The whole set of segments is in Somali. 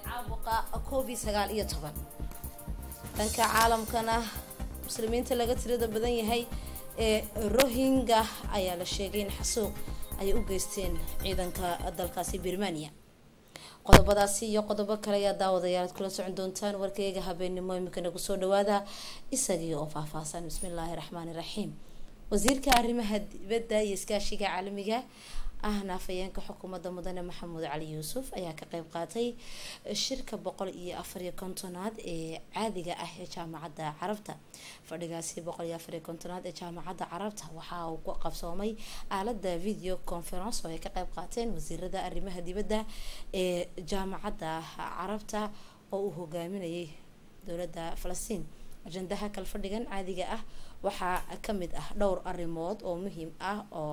caabuqa covid sagaal iyo toban dhanka caalamkana muslimiinta laga tirada badan yahay ee rohingya ayaa la sheegay in xasuuq ay u geysteen ciidanka dalkaasi birmania qodobadaasi iyo qodobo kale ayaa daawadayaal ad kula socon doontaan warkayga habeenimo imika nagu soo dhawaada isagii oo faahfaahsan bismillaahi raxmaani raxiim wasiirka arrimaha dibadda iyo iskaashiga caalamiga ahna afayeenka xukuumadda mudane maxamuud cali yuusuf ayaa ka qeyb qaatay shirka boqol iyo afariyo kontonaad ee caadiga ah ee jaamacadda carabta fadhigaasi boqol iyo afariyo kontonaad ee jaamacadda carabta waxa uu ku qabsoomay aalada video conference oo ay ka qeyb qaateen wasiirada arrimaha dibadda ee jaamacadda carabta oo uu hogaaminayay dowladda falastiin ajandaha kalfadhigan caadiga ah waxaa kamid ah dhowr arrimood oo muhiim ah oo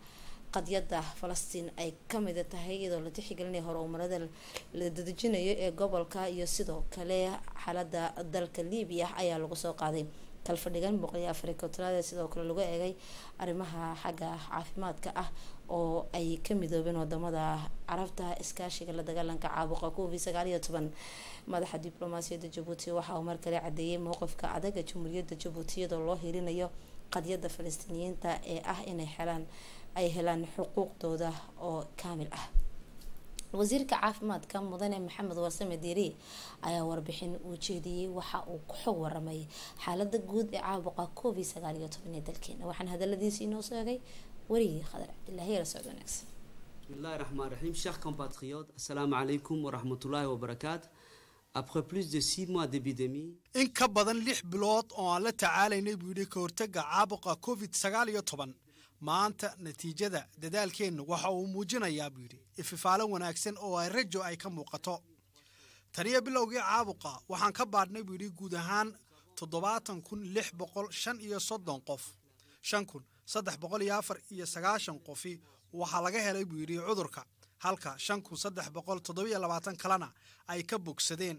qadyada falastiin ay kamid tahay iyadoo la tixgelinaya horumarada la dadejinayo ee gobolka iyo sidoo kale xaalada dalka libiya ayaa lagu soo qaaday kalfadhigan boqol iyo afari kontonaad sidoo kale lagu eegay arrimaha xagga caafimaadka ah oo ay ka midoobeen wadamada carabta iskaashiga la dagaalanka caabuqa covid sagaal iyo toban madaxa diblomaasiyadda jabuuti waxa uu markale cadeeyay mowqifka adaga jamhuuriyadda jabuuti iyadoo loo hirinayo qadyada falastiiniyiinta ee ah inay helaan ay helaan xuquuqdooda oo kaamil ah wasiirka caafimaadka mudane maxamed warsame diiri ayaa warbixin uu jeediyey waxa uu ku xog waramay xaalada guud ee caabuqa covid sagaal iyo toban ee dalkeena waxaan hadaladiisi inoo sheegay warigii khadar cabdilaahi la socod wanaagsan bismillahi raxmaan raxiim chers compatriotes assalaamu calaykum waraxmatullaahi wabarakaatu après plus de six mois d'épidémie in ka badan lix bilood oo aan la tacaalaynay buu yidhi ka hortagga caabuqa covid sagaal iyo toban maanta natiijada dadaalkeennu waxa uu muujinayaa buu yidhi ififaalo wanaagsan oo ay rajo ay ka muuqato taniyo bilowgii caabuqa waxaan ka baadhnay buu yidhi guud ahaan toddobaatan kun lix boqol shan iyo soddon qof shan kun saddex boqol iyo afar iyo sagaashan qofi waxaa laga helay buu yidhi cudurka halka shan kun saddex boqol toddobiyo labaatan kalena ay ka bogsadeen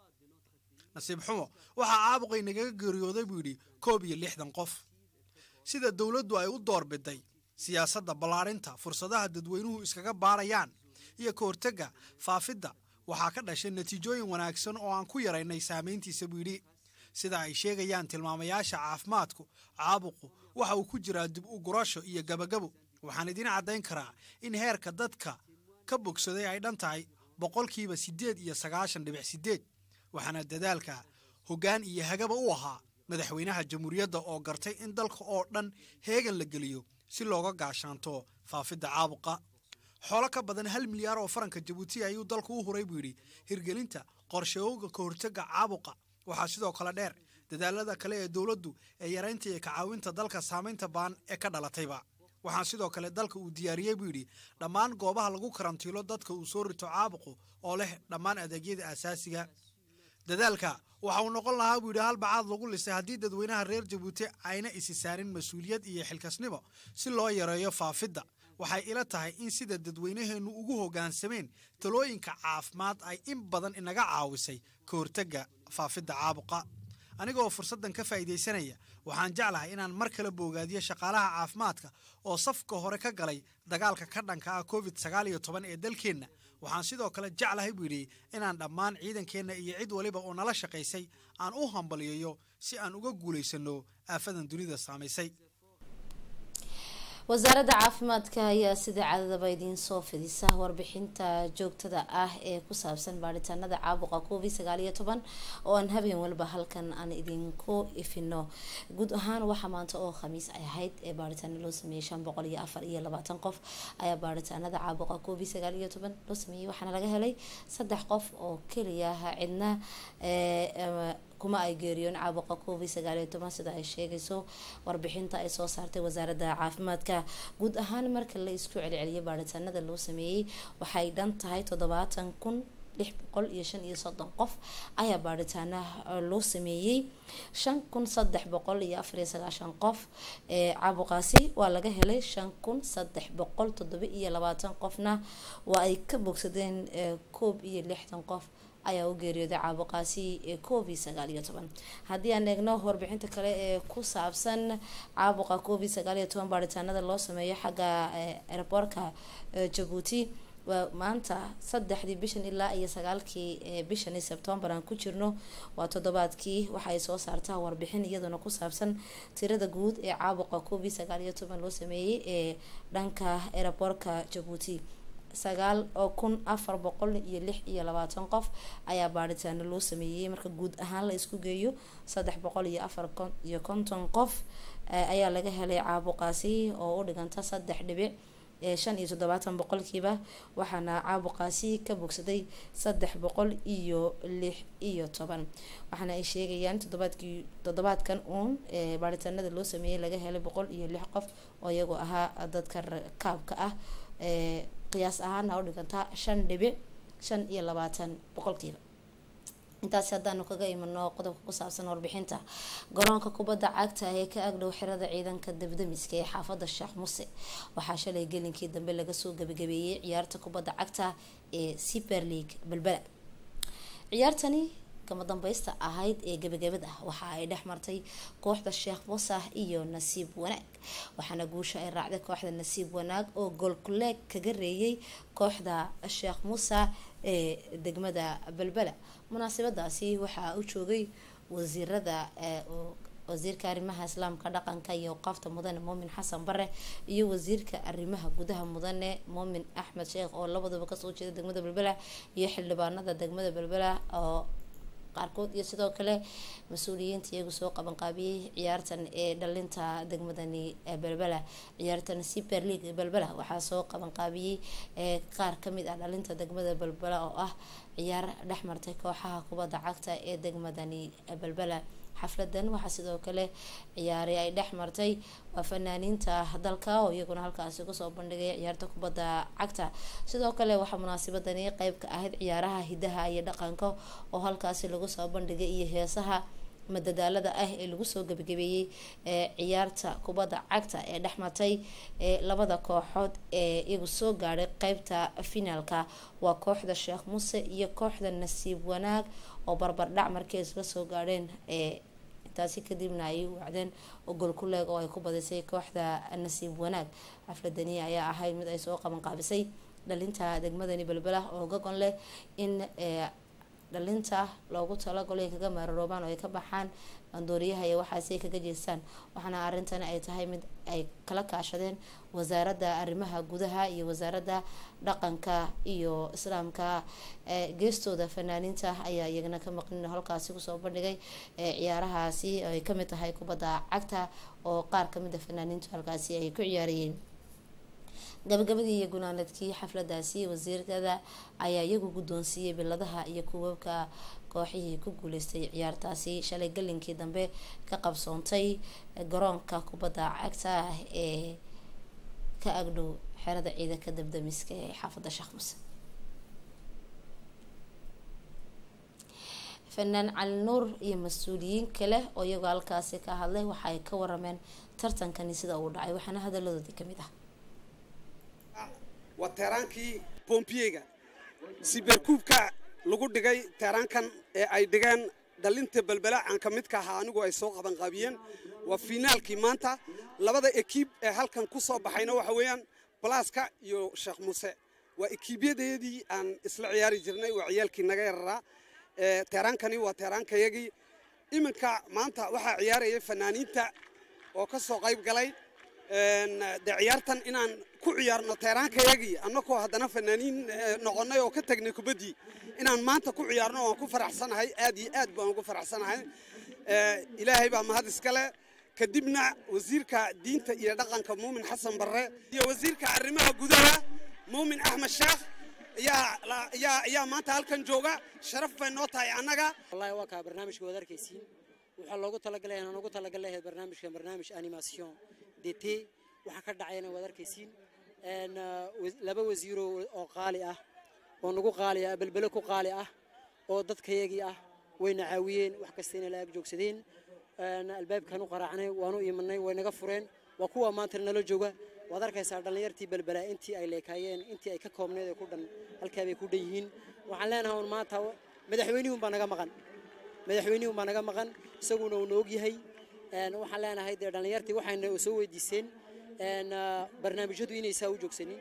nasiib xumo waxaa caabuqay nagaga geeriyooday buu yidhi koob iyo lixdan qof sida dowladdu ay u doorbiday siyaasadda ballaarinta fursadaha dadweynuhu iskaga baarayaan iyo ka hortagga faafidda waxaa ka dhashay natiijooyin wanaagsan oo aan ku yaraynay saamayntiisa buu yidhi sida ay sheegayaan tilmaamayaasha caafimaadku caabuqu waxa uu ku jiraa dib u gurasho iyo gabagabo waxaan idiin caddayn karaa in heerka dadka ka bogsaday ay dhan tahay boqolkiiba siddeed iyo sagaashan dhibic siddeed waxaana dadaalka hoggaan iyo hagaba u ahaa madaxweynaha jamhuuriyadda oo gartay in dalka oo dhan heegan la geliyo si looga gaashaanto faafidda caabuqa xoolo ka badan hal milyaar oo faranka jabuuti ayuu dalku u huray buu yidhi hirgelinta qorshooga ka hortagga caabuqa waxaa sidoo kale dheer dadaalada kale ee dowladdu ee yaraynta iyo kacaawinta dalka saamaynta baan ee ka dhalatayba waxaa sidoo kale dalka uu diyaariyey buu yidhi dhammaan goobaha lagu karantiilo dadka uu soo rito caabuqu oo leh dhammaan adeegyada asaasiga dadaalka waxa uu noqon lahaa buu yidhi hal bacaad lagu lisay haddii dadweynaha reer jabuuti ayna isi saarin mas-uuliyad iyo xilkasnimo si loo yareeyo faafidda waxay ila tahay in sida dadweynaheennu ugu hoggaansameen talooyinka caafimaad ay in badan inaga caawisay ka hortagga faafidda caabuqa anigoo fursaddan ka faa'iidaysanaya waxaan jeclahay inaan mar kale boogaadiyo shaqaalaha caafimaadka oo safka hore ka galay dagaalka ka dhanka ah covid sagaal iyo toban ee dalkeenna waxaan sidoo kale jeclahay buu yidhi inaan dhammaan ciidankeenna iyo cid waliba oo nala shaqaysay aan u hambaliyayo si aan uga guulaysanno aafadan dunida saamaysay wasaaradda caafimaadka ayaa sida caadadaba idiin soo fidisa warbixinta joogtada ah ee ku saabsan baaritaanada caabuqa covid sagaal iyo toban oo aan habeen walba halkan aan idinku ifino guud ahaan waxaa maanta oo khamiis ay ahayd ee baaritaano loo sameeyey shan boqol iyo afar iyo labaatan qof ayaa baaritaanada caabuqa covid sagaal iyo toban loo sameeyey waxaana laga helay saddex qof oo keliya cidna kuma ay geeriyoon caabuqa covid sagaal iyo toban sida ay sheegayso warbixinta ay soo saartay wasaaradda caafimaadka guud ahaan marka la isku celceliyo baaritaanada loo sameeyey waxay dhan tahay toddobaatan kun lix boqol iyo shan iyo soddon qof ayaa baaritaana loo sameeyey shan kun saddex boqol iyo afar iyo sagaashan qof ee caabuqaasi waa laga helay shan kun saddex boqol toddoba iyo labaatan qofna waa ay ka bogsadeen koob iyo lixdan qof ayaa u geeriyooday caabuqaasi ee covid sagaal iyo toban haddii aan eegno warbixinta kale ee ku saabsan caabuqa covid sagaal iyo toban baaritaanada loo sameeyo xagga airboortka jabuuti maanta saddexdii bishan ilaa iyo sagaalkii bishani sebtembar aan ku jirno waa toddobaadkii waxaay soo saartaa warbixin iyaduna ku saabsan tirada guud ee caabuqa covid sagaal iyo toban loo sameeyey ee dhanka eraboorka jabuuti sagaal oo kun afar boqol iyo lix iyo labaatan qof ayaa baadhitaano loo sameeyey marka guud ahaan la isku geeyo saddex boqol iyo afar iyo konton qof ayaa laga helay caabuqaasi oo u dhiganta saddex dhibic shan iyo toddobaatan boqolkiiba waxaana caabuqaasi ka bogsaday saddex boqol iyo lix iyo toban waxaana ay sheegayaan toddobaadkii toddobaadkan uun baaritaanada loo sameeyey laga helay boqol iyo lix qof oo iyagoo ahaa dadka rakaabka ah qiyaas ahaana u dhigantaa shan dhibic shan iyo labaatan boqolkiiba intaasi haddaanu kaga imano qodobka ku saabsan warbixinta garoonka kubadda cagta ee ka agdhow xirada ciidanka dabdamiska ee xaafada sheekh muse waxaa shalay gelinkii dambe laga soo gabagabeeyey ciyaarta kubadda cagta ee super league balbela ciyaartani kama dambaysta ahayd ee gabagabad ah waxa ay dhex martay kooxda sheekh musah iyo nasiib wanaag waxaana guusha ay raacday kooxda nasiib wanaag oo goolkuleeg kaga reeyay kooxda sheekh musa ee degmada balbela munaasabadaasi waxaa u joogay wasiirada wasiirka arrimaha islaamka dhaqanka iyo waqaafta mudane muumin xasan bare iyo wasiirka arrimaha gudaha mudane muumin axmed sheekh oo labaduba kasoo jeeda degmada balbela iyo xildhibaanada degmada balbela oo qaarkood iyo sidoo kale mas-uuliyiinta iyagu soo qabanqaabiyey ciyaartan ee dhalinta degmadani balbela ciyaartan super league balbela waxaa soo qabanqaabiyey qaar kamid ah dhalinta degmada balbela oo ah ciyaar dhex martay kooxaha kubadda cagta ee degmadani balbela xafladan waxaa sidoo kale ciyaari ay dhex martay waa fanaaniinta dalka oo iyaguna halkaasi kusoo bandhigay ciyaarta kubadda cagta sidoo kale waxaa munaasabadani qeyb ka ahayd ciyaaraha hidaha iyo dhaqanka oo halkaasi lagu soo bandhigay iyo heesaha madadaalada ah ee lagu soo gabagabeeyey ee ciyaarta kubadda cagta ee dhex martay ee labada kooxood ee iyagu soo gaadhay qeybta finaalka waa kooxda sheekh muse iyo kooxda nasiib wanaag oo barbardhac markii isla soo gaadheen ee intaasi kadibna ay wacdeen ogol ku leeg oo ay ku badisay kooxda nasiib wanaag xafladani ayaa ahayd mid ay soo qaban qaabisay dhalinta degmadani belbela oo gagon leh in dhalinta loogu talagalo ay kaga maararoobaan oo ay ka baxaan bandooriyaha iyo waxaasi ay kaga jeestaan waxaana arintani ay tahay mid ay kala kaashadeen wasaaradda arrimaha gudaha iyo wasaaradda dhaqanka iyo islaamka geestooda fanaaniinta ayaa iyagana ka maqnin halkaasi kusoo bandhigay ciyaarahaasi ay kamid tahay kubadda cagta oo qaar kamid a fanaaniintu halkaasi ay ku ciyaarayeen gabagabadii iyo gunaanadkii xafladaasi wasiirkada ayaa iyagu guddoonsiiyey biladaha iyo kuwabka kooxihii ku guuleystay ciyaartaasi shalay galinkii dambe ka qabsoontay garoonka kubadda cagta ah ee ka agdhow xerada ciidanka dabdamiska ee xaafadda sheekh muse fanaan cali nuur iyo mas-uuliyiin kale oo iyagoo halkaasi ka hadlay waxa ay ka warameen tartankani sida uu dhacay waxaana hadaladoodii kamid ah waa teeraankii bombiyega siberkuubka lagu dhigay teeraankan ee ay dhigeen dhalinta belbela aan ka midka ahaa anigu ay soo qabanqaabiyeen waa fiinaalkii maanta labada ekiib ee halkan ku soo baxayna waxa weeyaan balaaska iyo sheekh muuse waa ekiibyadeedii aan isla ciyaari jirnay waa ciyaalkii naga yararaa teeraankani waa teeraankayagii iminka maanta waxaa ciyaaraya fanaaniinta oo ka soo qayb galay dee ciyaartan inaan ku ciyaarno teeraankayagii annakoo haddana fanaaniin noqonnay oo ka tagnay kubaddii inaan maanta ku ciyaarno waan ku faraxsanahay aad iyo aad baan ugu faraxsanahay ilaahay baa mahad iskale kadibna wasiirka diinta iyo dhaqanka muumin xasan barre iyo wasiirka arrimaha gudaha muumin axmed sheekh ayaa maanta halkan jooga sharaf bay noo tahay annaga wallahi waa kaa barnaamijka waad arkaysiin waxaa loogu talagalay inaan ugu talagalay ahayd barnaamijkan barnaamij animation dt waxaa ka dhacayna waad arkaysiin laba wasiiro oo qaali ah oo nagu qaali ah belbele ku qaali ah oo dadkayagii ah wayna caawiyeen wax kastayna la ag joogsadeen albaabkaan u qaraacnay waanu imanay way naga fureen waa kuwa maanta nala jooga waad arkaysaa dhallinyartii belbela intii ay leekaayeen intii ay ka koobneed ee ku dhan halkaa bay ku dhan yihiin waxaan leenahay un maanta madaxweynihun baa naga maqan madaxweynihun baa naga maqan isaguna uu noog yahay waxaan leenahay dee dhallinyartii waxayna soo weydiiseen barnaamijyadu inay saa u joogsanin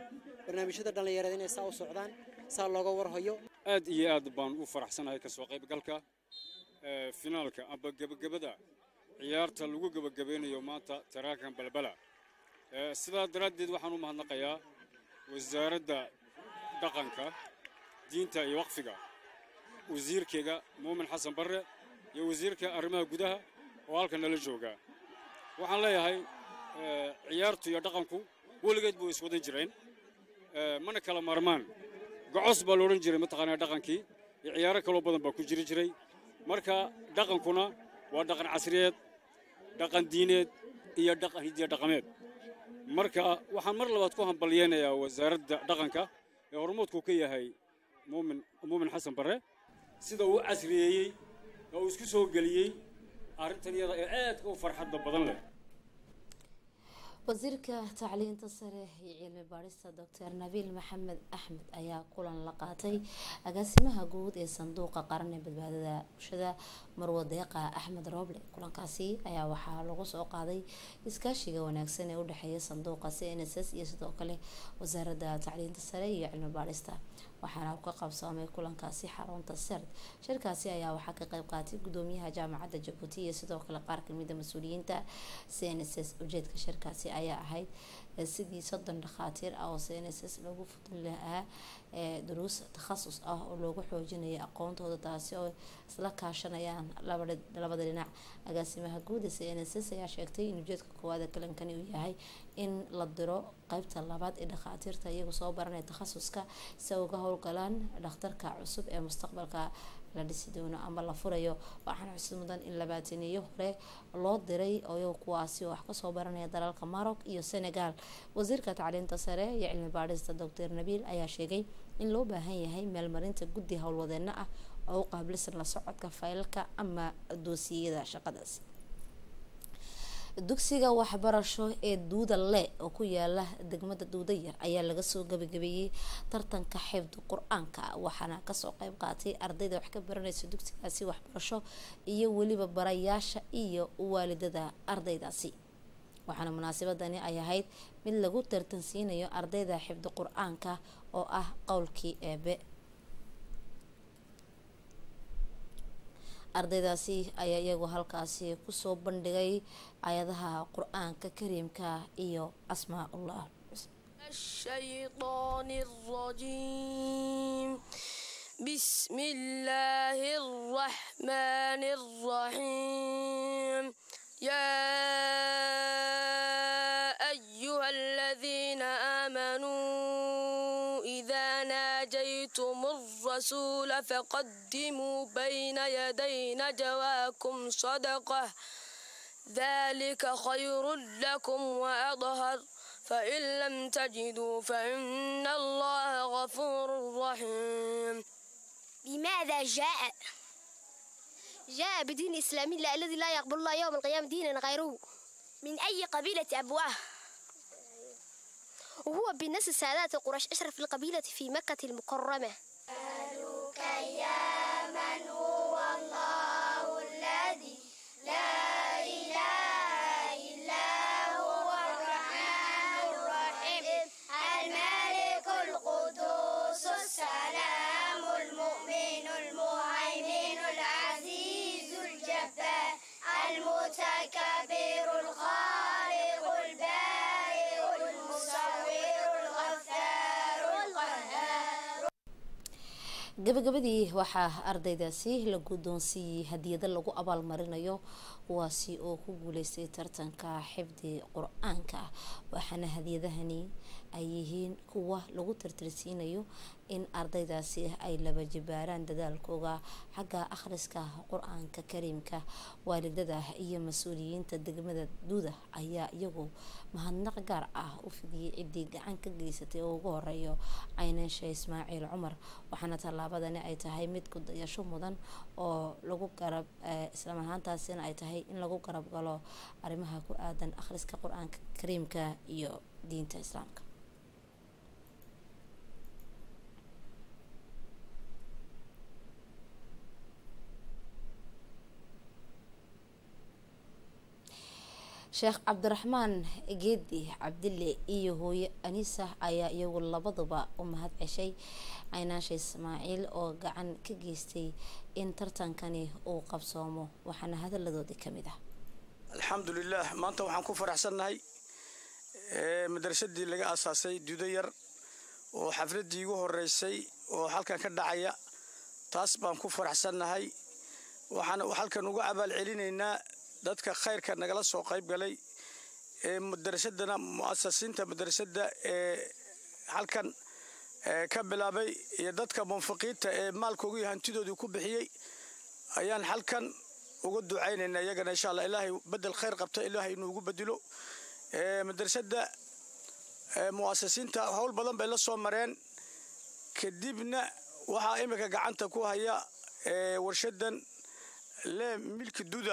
barnaamijyada dhallinyarada inay saa u socdaan saa looga warhayo aad iyo aad baan u faraxsanahay kasoo qaybgalka ee, finaalka amba gebagabada ciyaarta lagu gebagabeynayo maanta taraakan balbala Ee, sidaa daraaddeed waxaan u mahadnaqayaa wasaaradda dhaqanka diinta iyo waqfiga wasiirkeyga muumin xasan barre iyo wasiirka arrimaha gudaha oo halkan nala jooga waxaan leeyahay ee, ciyaartu iyo dhaqanku weligeed buu iswadan jireen Ee, mana kala maarmaan gocos baa loodhan jiray mataqaanaa dhaqankii iyo ciyaaro kaloo badan baa ku jiri jiray marka dhaqankuna waa dhaqan casriyeed dhaqan diineed iyo dhaqan hidiya dhaqameed marka waxaan mar labaad ku hambalyeynayaa wasaaradda dhaqanka ee hormoodku ka yahay muumin muumin xasan barre sida uu u casriyeeyey oo uu isku soo geliyey arrintan iyada ee aadka u farxadda badan leh wasiirka tacliinta sare iyo cilmi baadhista doctor nabiil maxamed axmed ayaa kulan la qaatay agaasimaha guud ee sanduuqa qaran ee badbaadada bulshada marwo deeqa axmed rooble kulankaasi ayaa waxaa lagu soo qaaday iskaashiga wanaagsan ee udhexeeya sanduuqa c n s s iyo sidoo kale wasaaradda tacliinta sare iyo cilmi baadhista waxaana uu ka qabsoomay kulankaasi xarunta serd shirkaasi ayaa waxaa ka qayb qaatay gudoomiyaha jaamacadda jabuuti iyo sidoo kale qaar kamida mas-uuliyiinta c n s s ujeedka shirkaasi ayaa ahayd eh, sidii soddon dhakhaatiir ah oo c n s s lagu fudin lahaa ee duruus takhasus ah oo loogu xoojinayo aqoontooda taasi oo isla kaashanayaan labada labada dhinac agaasimaha guud ee c n s s ayaa sheegtay in ujeedka koowaad ee kalankani uu yahay in la diro qeybta labaad ee dhakhaatiirta iyagu soo baranaya takhasuska si ay uga howlgalaan dhakhtarka cusub ee mustaqbalka la dhisi doono ama la furayo waxaana xusid mudan in labaataniyo hore loo diray oo kuwaasi oo wax kasoo baranaya dalalka maroc iyo senegal wasiirka tacliinta sare iyo cilmi baadhista doctor nabiil ayaa sheegay in loo baahan yahay meelmarinta guddi howlwadeeno ah oo u qaabilsan la socodka faylalka ama doosiyada shaqadaasi dugsiga waxbarasho ee duuda le oo ku yaala degmada duuda yar ayaa laga soo gabagabeeyey tartanka xifdi qur-aanka waxaana kasoo qeyb qaatay ardayda wax ka baranaysa dugsigaasi waxbarasho iyo weliba barayaasha iyo waalidada ardaydaasi waxaana munaasabadani ay ahayd mid lagu tartansiinayo ardayda xifdi qur-aanka oo ah qowlkii eebe ardaydaasi ayaa iyagu halkaasi kusoo bandhigay ayadaha qur-aanka kariimka iyo asmaa-ullah الشيطان الرجيم بسم الله الرحمن الرحيم يا أيها الذين آمنوا إذا ناجيتم الرسول فقدموا بين يدي نجواكم صدقة ذلك خير لكم وأطهر فإن لم تجدوا فإن الله غفور رحيم بماذا جاء؟ جاء بدين إسلامي لا- الذي لا يقبل الله يوم القيامة دينا غيره من أي قبيلة أبواه؟ وهو بالناس السادات قريش أشرف القبيلة في مكة المكرمة الملك القدوس السلام المؤمن المهيمن العزيز الجبار المتكبر الخالق البارئ المصور الغفار القهار gabagabadii waxaa ardaydaasi la guddoonsiiyey hadiyado lagu abaalmarinayo kuwaasi oo ku guuleystay tartanka xifdi qur-aanka waxaana hadiyadahani ay yihiin kuwa lagu tartarsiinayo in ardaydaasi ay laba jibaaraan dadaalkooga xagga akhriska qur-aanka kariimka waalidada iyo mas-uuliyiinta degmada duuda ayaa iyagu mahadnaq gaar ah u fidiyey ciddii gacan ka geysatay oo ugu horeeyo caynansha ismaaciil cumar waxaana tallaabadani ay tahay mid kudayasho mudan oo lagu garab islam ahaantaasina ay tahay in lagu garab galo arrimaha ku aadan akhriska qur-aanka kariimka iyo diinta islaamka sheekh cabdiraxmaan geedi cabdille iyo hooye anisa ayaa iyagu labaduba u mahad ceshay caynaasha ismaaciil oo gacan ka geystay in tartankani uu qabsoomo waxaana hadaladoodii kamid ah alxamdulilah maanta waxaan ku faraxsannahay madrasadii laga aasaasay dudo yar oo xafladii igu horeysay oo halkan ka dhacaya taas baan ku faraxsannahay waxaan halkan uga abaal celinaynaa dadka khayrka nagala soo qayb galay ee madrasadana mu'asasiinta madrasadda ee halkan ka bilaabay iyo dadka munfiqiinta ee maalkoogu iyo hantidoodii ku bixiyey ayaan halkan uga ducaynaynaa iyagana insha allah ilaahay bedel khayr qabta ilaahay inuu ugu bedelo madrasadda mu'asasiinta howl badan bay la soo mareen kadibna waxaa iminka gacanta ku haya warshadan le milki duda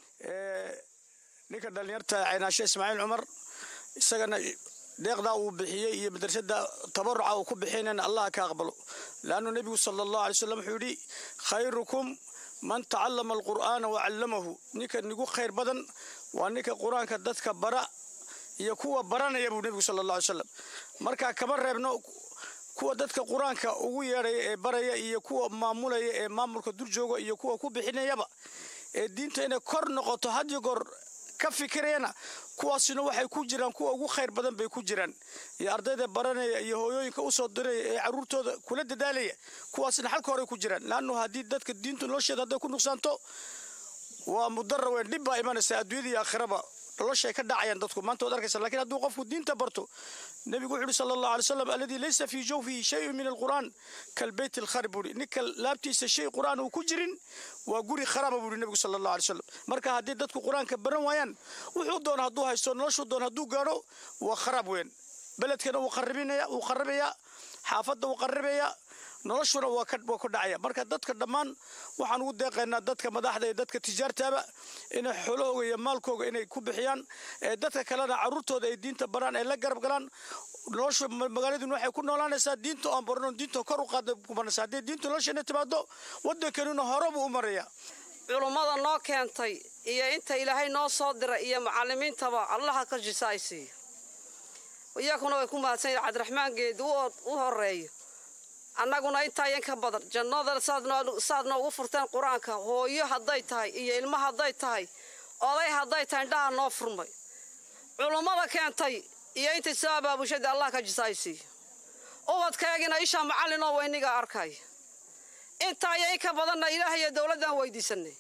ninka dhallinyarta caynaashe ismaaciil cumar isagana deeqdaa uu bixiyey iyo madrasada tabaruca uu ku bixinayna allah ka aqbalo laannu nebigu sala allahu alay slam wuxuu yidhi khayrukum man tacallama alqur'aana wa callamahu ninka nigu khayr badan waa ninka qur-aanka dadka bara iyo kuwa baranaya buu nebigu sala allah alay slam marka kama reebno kuwa dadka qur-aanka ugu yeedhaya ee baraya iyo kuwa maamulaya ee maamulka durjooga iyo kuwa ku bixinayaba ee diinta inay kor noqoto had iyo goor ka fikirayana kuwaasina waxay ku jiraan kuwa ugu khayr badan bay ku jiraan iyo ardayda baranaya iyo hooyooyinka usoo diraya ee caruurtooda kula dadaalaya kuwaasina xalka horey ku jiraan laannu haddii dadka diinta nolosheeda hadday ku nuqsaanto waa mudara weyn dhib baa imanaysa adduunyada iyo aakhiraba noloshay ka dhacayaan dadku maanta waad arkaysa lakiin hadduu qofku diinta barto nebigu wuxu uhi sala allahu alay slam alladii laysa fii jawfihi shayun min alqur'aan kalbeyt alkharib buuhi ninka laabtiisa shay qur'aan uu ku jirin waa guri kharaba buuhi nebigu sala allahu alay slam marka haddii dadku qur-aanka baran waayaan wuxuu doona hadduu haysto noloshuu doona hadduu gaadho waa kharaab weyn beledkana wuu qaribinaya wuu qaribayaa xaafadda wuu qaribayaa noloshuna waa ka waa ku dhacaya marka dadka dhammaan waxaan ugu deeqaynaa dadka madaxda iyo dadka tijaartaaba inay xoolahooga iyo maalkooga inay ku bixiyaan ee dadka kalena caruurtooda ay diinta baraan ay la garab galaan nolosha magaaladuna waxay ku noolaanaysaa diinta aan barno diinta kor u qaada kubanaysa haddii diinta nolosheena timaado waddankanuna hore buu u maraya culummada noo keentay iyo inta ilaahay noo soo diray iyo macallimiintaba allaha ka jisaaysiiyo iyakuna way ku mahadsan yihin cabdiraxmaan geedi u horeeyo annaguna intaa yan ka badan jannada saad noogu furteen qur-aanka hooyo hadday tahay iyo ilmo hadday tahay oday hadday tahay indhaha noo furmay culummada keentay iyo intay soo abaabushada allah ka jisaaysiiyo ubadkaygina ishaa macallinoo weyniga arkay intaa iyo in ka badanna ilaah iyo dowladdan weydiisanay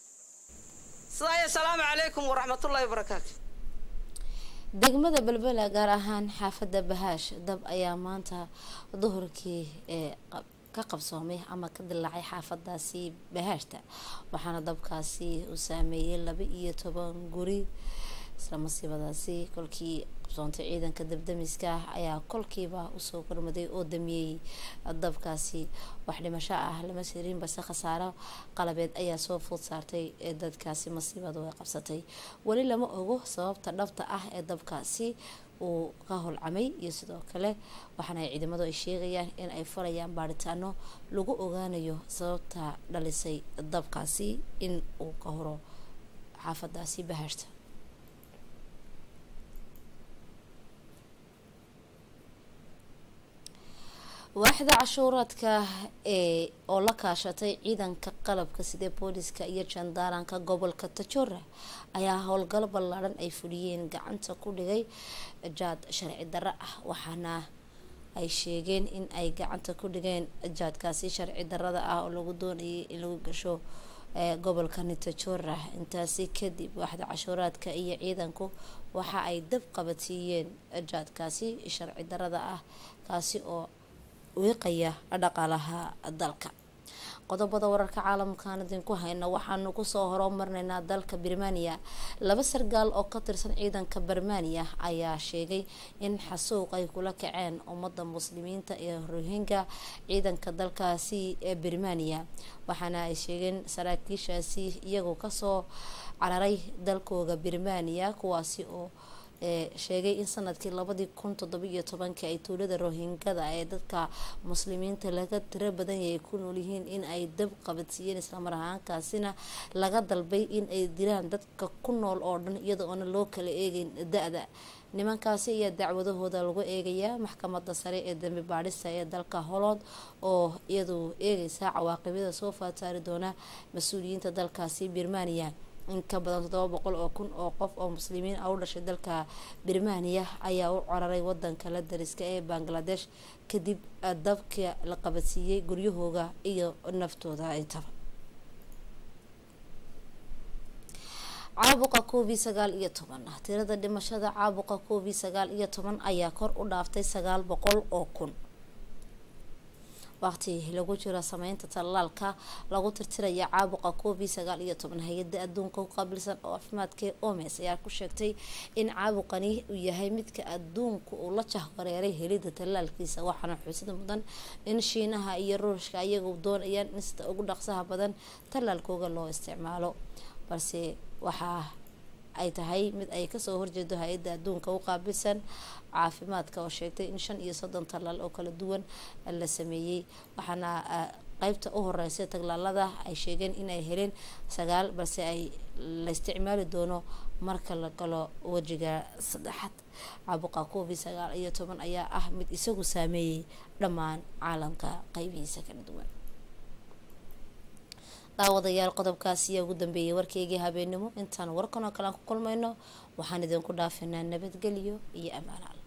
sidaa iyo asalaamu calaykum waraxmatullahi wabarakaatu degmada belbela gaar ahaan xaafadda bahaash dab ayaa maanta duhurkii ee ka qabsoomay ama ka dilaacay xaafadaasi bahaashta waxaana dabkaasi uu saameeyey laba iyo toban guri isla masiibadaasi kolkii qabsoontay ciidanka dabdamiska ayaa kolkiiba usoo gormaday oo damiyey dabkaasi wax dhimasho ah lama sirin balse khasaaro qalabeed ayaa soo food saartay ee dadkaasi masiibadu ay qabsatay weli lama ogo sababta dhabta ah ee dabkaasi uu ka holcamay iyo sidoo kale waxaana ay ciidamadu ay sheegayaan in ay furayaan baaritaano lagu ogaanayo sababta dhalisay dabkaasi in uu ka horo xaafadaasi bahaashta waaxda cashuuraadka ee oo la kaashatay ciidanka qalabka sida booliska iyo jandaaranka gobolka tajora ayaa howlgal ballaadhan ay fuliyeen gacanta ku dhigay jaad sharci darro ah waxaana ay sheegeen in ay gacanta ku dhigeen jaadkaasi sharci darada ah oo lagu doonayay in lagu gasho gobolka nitajora intaasi kadib waaxda cashuuraadka iyo ciidanku waxa ay dab qabadsiiyeen jaadkaasi sharci darada ah kaasi oo wiiqaya dhaqaalaha dalka qodobada wararka caalamkaan idinku hayno waxaanu kusoo horumarneynaa dalka birmaniya laba sargaal oo ka tirsan ciidanka bermaniya ayaa sheegay in xasuuq ay kula kaceen ummada muslimiinta ee rohinga ciidanka dalkaasi ee birmaniya waxaana ay sheegeen saraakiishaasi iyagoo kasoo cararay dalkooga birmaniya kuwaasi oo ee sheegay in sanadkii labadii kun toddobiyo tobankii ay tuulada rohingada ee dadka muslimiinta laga tiro badan yahay ku noolyihiin in ay dab qabadsiiyeen islamar ahaankaasina laga dalbay in ay dilaan dadka ku nool oo dhan iyada oona loo kala eegeyn da-da nimankaasi ayaa dacwadahooda lagu eegayaa maxkamada sare ee dambi baadhista ee dalka holland oo iyadu eegeysa cawaaqibada soo faataari doona mas-uuliyiinta dalkaasi birmaniya in ka badan toddoba boqol oo kun oo qof oo muslimiin ah u dhashay dalka birmaniya ayaa u cararay wadanka la dariska ee bangladesh kadib dabka la qabadsiiyey guryahooga iyo naftooda intaba caabuqa covid sagaal iyo toban tirada dhimashada caabuqa covid sagaal iyo toban ayaa kor u dhaaftay sagaal boqol oo kun waqti lagu jiro sameynta tallaalka lagu tirtiraya caabuqa covid sagaal iyo toban hay-ada adduunka ku qaabilsan oo caafimaadka omes ayaa ku sheegtay in caabuqani uu yahay midka adduunka uu la jahwareeray helida tallaalkiisa waxaana xusid mudan in shiinaha iyo ruushka ayagu doonayaan in sida ugu dhaqsaha badan tallaalkooga loo isticmaalo balse waxa ay tahay mid ay kasoo horjeedo hay-adda adduunka u qaabilsan caafimaadka oo sheegtay in shan iyo soddon tallaal oo kala duwan la sameeyey waxaana qeybta u horeysa taglaalada ay sheegeen inay heleen sagaal balse ay la isticmaali doono marka la galo wejiga saddexaad caabuqa covid sagaal iyo toban ayaa ah mid isagu saameeyey dhammaan caalamka qeybihiisa kala duwan daawadayaal qodobkaasi ayaa ugu dambeeyay warkeygii habeenimo intaan warkan oo kale aan ku kulmayno waxaan idinku dhaafinaa nabadgelyo iyo ammaanaal